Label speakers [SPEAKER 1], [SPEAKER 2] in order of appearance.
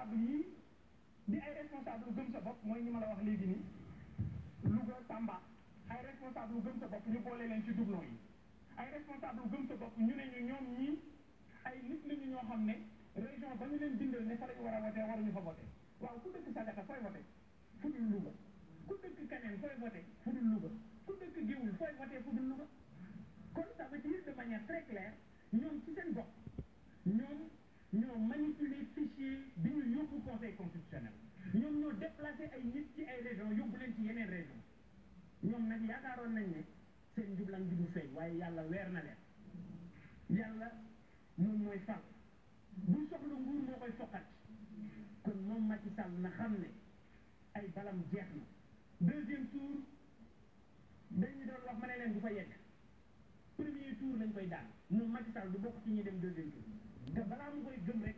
[SPEAKER 1] responsable yii di ay responsable gëm sa bopp mooy ñi ma la wax léegi nii Louga Tamba ay responsable gëm sa bopp ñu boole leen ci doublon yi ay responsable gëm sa bopp ñu ne ñu ñoom ñii ay nit lañu ñoo xam ne région ba ñu leen bindal ne fa lañu war a wote waruñu fa vote waaw ku dëkk Sagata fooy vote fu dul Louga ku dëkk Kaneen fooy vote fu dul Louga ku dëkk Géoul fooy vote fu dul Louga kon ça veut dire de manière très claire ñoom ci seen bopp ñoom ñoo manipuler fichier bi ñu yóbbu conseil constitutionnel ñoom ñoo déplacé ay nit ci ay région yóbbu leen ci yeneen région ñoom nag yaakaaroon nañ ne seen njublan bi du feeñ waaye yàlla weer na leen yàlla moom mooy fal buy soxla nguur moo koy foqat kon moom Macky Sall na xam ne ay balam jeex na deuxième tour dañu doon wax ma ne leen du fa yegg premier tour lañ koy daan moom Macky Sall du bokk ci ñuy dem deuxième tour